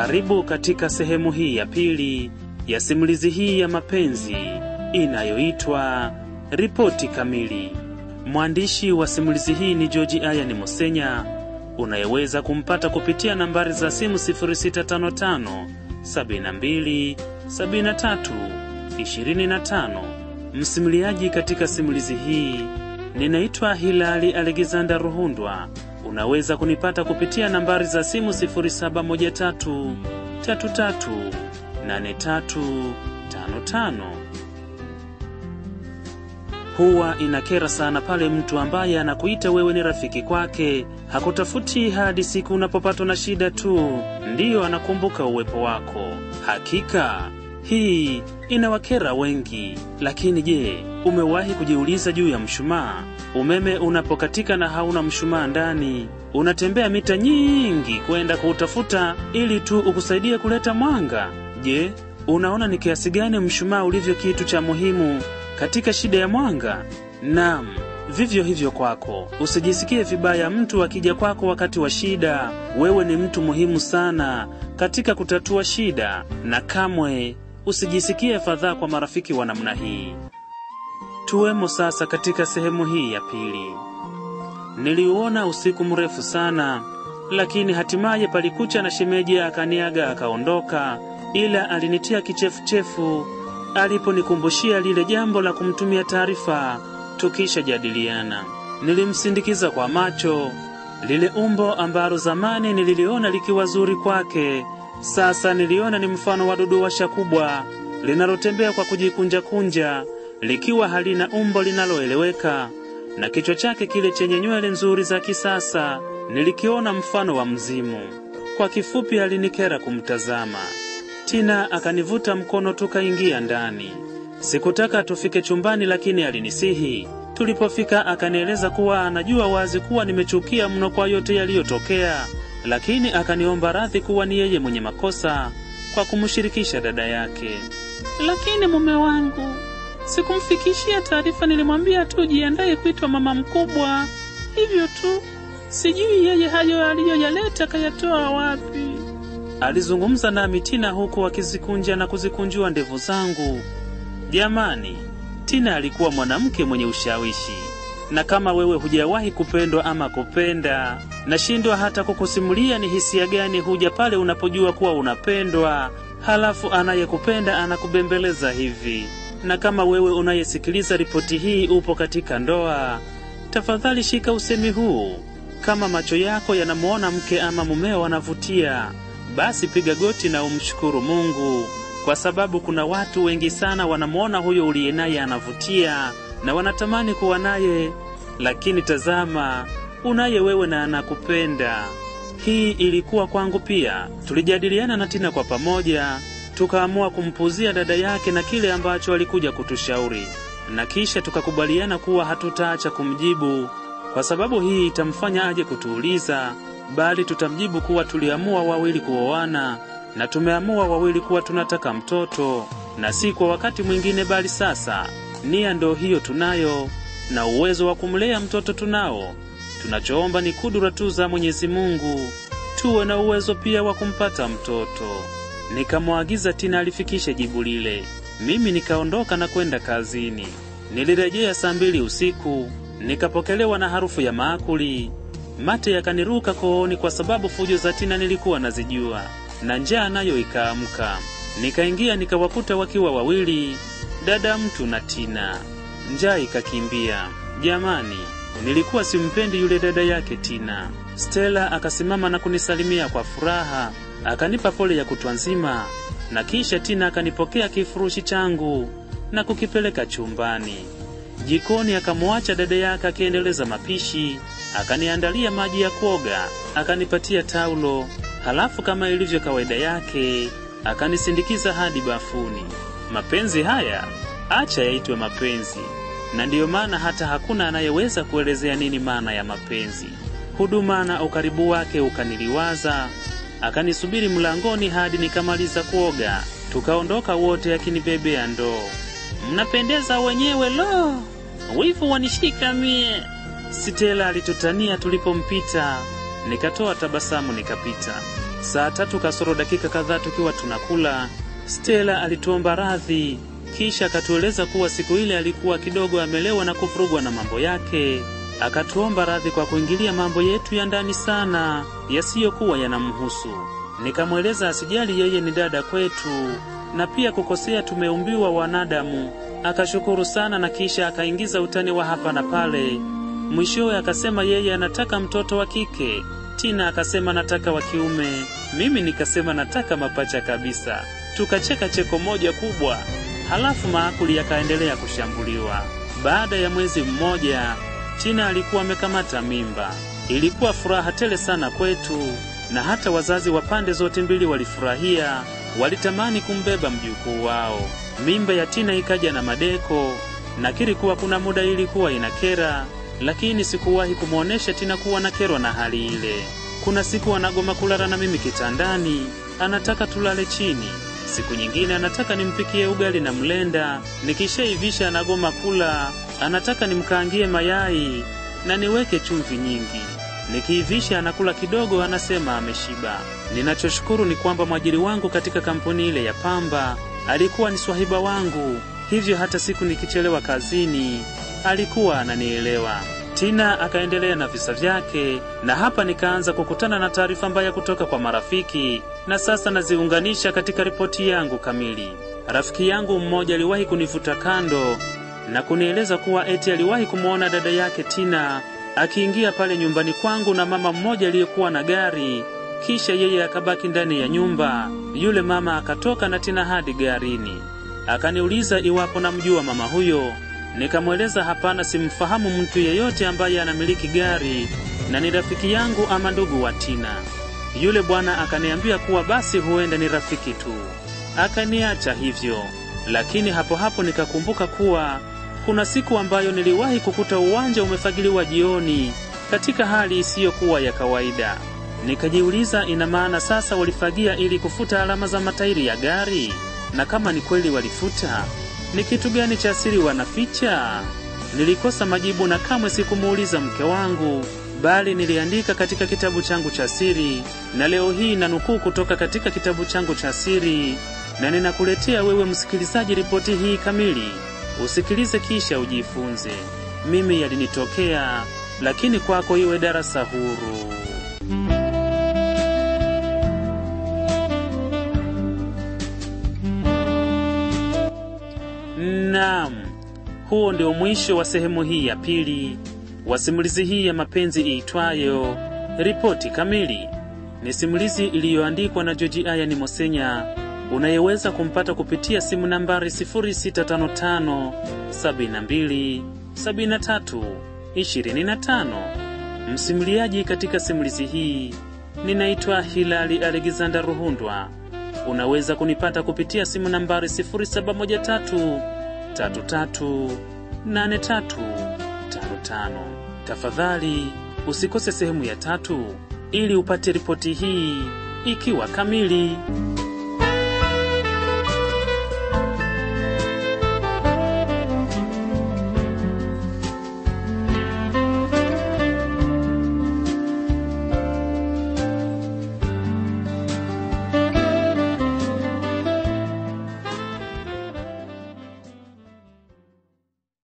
Karibu katika sehemu hii ya pili ya simulizi hii ya mapenzi inayoitwa Ripoti Kamili. Mwandishi wa simulizi hii ni George Ayani Mosenya, unayeweza kumpata kupitia nambari za simu 0655 72 73 25. Msimuliaji katika simulizi hii ninaitwa Hilali Alexander Ruhundwa. Unaweza kunipata kupitia nambari za simu 0713 33 8355. Huwa inakera sana pale mtu ambaye anakuita wewe ni rafiki kwake hakutafuti hadi siku unapopatwa na shida tu ndiyo anakumbuka uwepo wako. Hakika hii inawakera wengi, lakini je, umewahi kujiuliza juu ya mshumaa? Umeme unapokatika na hauna mshumaa ndani, unatembea mita nyingi kwenda kuutafuta ili tu ukusaidie kuleta mwanga. Je, unaona ni kiasi gani mshumaa ulivyo kitu cha muhimu katika shida ya mwanga? Naam, vivyo hivyo kwako. Usijisikie vibaya mtu akija kwako wakati wa shida. Wewe ni mtu muhimu sana katika kutatua shida, na kamwe usijisikie fadhaa kwa marafiki wa namna hii. Tuwemo sasa katika sehemu hii ya pili. Niliuona usiku mrefu sana, lakini hatimaye palikucha na shemeji akaniaga akaondoka, ila alinitia kichefuchefu aliponikumbushia lile jambo la kumtumia taarifa tukisha jadiliana. Nilimsindikiza kwa macho lile umbo ambalo zamani nililiona likiwa zuri kwake, sasa niliona ni mfano wa duduwasha kubwa linalotembea kwa kujikunja-kunja likiwa halina umbo linaloeleweka, na kichwa chake kile chenye nywele nzuri za kisasa nilikiona mfano wa mzimu. Kwa kifupi, alinikera kumtazama. Tina akanivuta mkono tukaingia ndani. Sikutaka tufike chumbani, lakini alinisihi. Tulipofika akanieleza kuwa anajua wazi kuwa nimechukia mno kwa yote yaliyotokea, lakini akaniomba radhi kuwa ni yeye mwenye makosa kwa kumshirikisha dada yake. Lakini mume wangu, sikumfikishia taarifa, nilimwambia tu jiandaye kuitwa mama mkubwa, hivyo tu. Sijui yeye hayo aliyoyaleta kayatoa wapi. Alizungumza nami Tina huku akizikunja na kuzikunjua ndevu zangu. Jamani, Tina alikuwa mwanamke mwenye ushawishi, na kama wewe hujawahi kupendwa ama kupenda, nashindwa hata kukusimulia ni hisia gani huja pale unapojua kuwa unapendwa, halafu anayekupenda anakubembeleza hivi. Na kama wewe unayesikiliza ripoti hii upo katika ndoa, tafadhali shika usemi huu. Kama macho yako yanamwona mke ama mumeo anavutia, basi piga goti na umshukuru Mungu, kwa sababu kuna watu wengi sana wanamwona huyo uliye naye anavutia na wanatamani kuwa naye, lakini tazama, unaye wewe na anakupenda. Hii ilikuwa kwangu pia. Tulijadiliana na Tina kwa pamoja, tukaamua kumpuzia dada yake na kile ambacho alikuja kutushauri, na kisha tukakubaliana kuwa hatutaacha kumjibu kwa sababu hii itamfanya aje kutuuliza, bali tutamjibu kuwa tuliamua wawili kuoana na tumeamua wawili kuwa tunataka mtoto, na si kwa wakati mwingine, bali sasa. Nia ndo hiyo tunayo, na uwezo wa kumlea mtoto tunao. Tunachoomba ni kudura tu za Mwenyezi Mungu, tuwe na uwezo pia wa kumpata mtoto. Nikamwagiza Tina alifikishe jibu lile, mimi nikaondoka na kwenda kazini. Nilirejea saa mbili usiku nikapokelewa na harufu ya maakuli. Mate yakaniruka kooni kwa sababu fujo za Tina nilikuwa nazijua, na njaa nayo ikaamka. Nikaingia nikawakuta wakiwa wawili, dada mtu na Tina. Njaa ikakimbia. Jamani, nilikuwa simpendi yule dada yake Tina. Stella akasimama na kunisalimia kwa furaha, akanipa pole ya kutwa nzima, na kisha Tina akanipokea kifurushi changu na kukipeleka chumbani. Jikoni akamwacha dada yake akiendeleza mapishi, akaniandalia maji ya kuoga, akanipatia taulo, halafu kama ilivyo kawaida yake akanisindikiza hadi bafuni. Mapenzi haya acha yaitwe mapenzi, na ndiyo maana hata hakuna anayeweza kuelezea nini maana ya mapenzi. Huduma na ukaribu wake ukaniliwaza, akanisubiri mlangoni hadi nikamaliza kuoga, tukaondoka wote akinibebea ndoo. Mnapendeza wenyewe, lo, wivu wanishika mie. Stella alitutania tulipompita, nikatoa tabasamu nikapita. Saa tatu kasoro dakika kadhaa tukiwa tunakula, Stella alituomba radhi, kisha akatueleza kuwa siku ile alikuwa kidogo amelewa na kuvurugwa na mambo yake. Akatuomba radhi kwa kuingilia mambo yetu ya ndani sana yasiyokuwa yanamhusu. Nikamweleza asijali, yeye ni dada kwetu na pia kukosea tumeumbiwa wanadamu. Akashukuru sana na kisha akaingiza utani wa hapa na pale. Mwishowe akasema yeye anataka mtoto wa kike, Tina akasema nataka wa kiume, mimi nikasema nataka mapacha kabisa. Tukacheka cheko moja kubwa, halafu maakuli yakaendelea kushambuliwa. Baada ya mwezi mmoja, Tina alikuwa amekamata mimba. Ilikuwa furaha tele sana kwetu, na hata wazazi wa pande zote mbili walifurahia, walitamani kumbeba mjukuu wao. Mimba ya Tina ikaja na madeko. Nakiri kuwa kuna muda ilikuwa inakera, lakini sikuwahi kumwonyesha Tina kuwa nakerwa na hali ile. Kuna siku anagoma kulala na mimi kitandani, anataka tulale chini. Siku nyingine anataka nimpikie ugali na mlenda, nikishaivisha anagoma kula, anataka nimkaangie mayai na niweke chumvi nyingi. Nikiivisha anakula kidogo, anasema ameshiba. Ninachoshukuru ni kwamba mwajiri wangu katika kampuni ile ya pamba alikuwa ni swahiba wangu, hivyo hata siku nikichelewa kazini alikuwa ananielewa. Tina akaendelea na visa vyake, na hapa nikaanza kukutana na taarifa mbaya kutoka kwa marafiki, na sasa naziunganisha katika ripoti yangu kamili. Rafiki yangu mmoja aliwahi kunivuta kando na kunieleza kuwa eti aliwahi kumwona dada yake Tina akiingia pale nyumbani kwangu na mama mmoja aliyekuwa na gari, kisha yeye akabaki ndani ya nyumba. Yule mama akatoka na Tina hadi garini. Akaniuliza iwapo namjua mama huyo. Nikamweleza hapana, simfahamu mtu yeyote ambaye anamiliki gari na ni rafiki yangu ama ndugu wa Tina. Yule bwana akaniambia kuwa basi huenda ni rafiki tu, akaniacha hivyo. Lakini hapo hapo nikakumbuka kuwa kuna siku ambayo niliwahi kukuta uwanja umefagiliwa jioni katika hali isiyokuwa ya kawaida. Nikajiuliza, ina maana sasa walifagia ili kufuta alama za matairi ya gari? Na kama ni kweli walifuta, ni kitu gani cha siri wanaficha? Nilikosa majibu na kamwe sikumuuliza mke wangu, bali niliandika katika kitabu changu cha siri, na leo hii nanukuu kutoka katika kitabu changu cha siri, na ninakuletea wewe msikilizaji ripoti hii kamili. Usikilize kisha ujifunze. Mimi yalinitokea, lakini kwako iwe darasa huru. Naam, huo ndio mwisho wa sehemu hii ya pili wa simulizi hii ya mapenzi iitwayo Ripoti Kamili. Ni simulizi iliyoandikwa na Joji Ayani Mosenya unayeweza kumpata kupitia simu nambari 0655 72 73 25. Msimuliaji katika simulizi hii ninaitwa Hilali Alexander Ruhundwa. Unaweza kunipata kupitia simu nambari 0713 33 83 55. Tafadhali usikose sehemu ya tatu ili upate ripoti hii ikiwa kamili.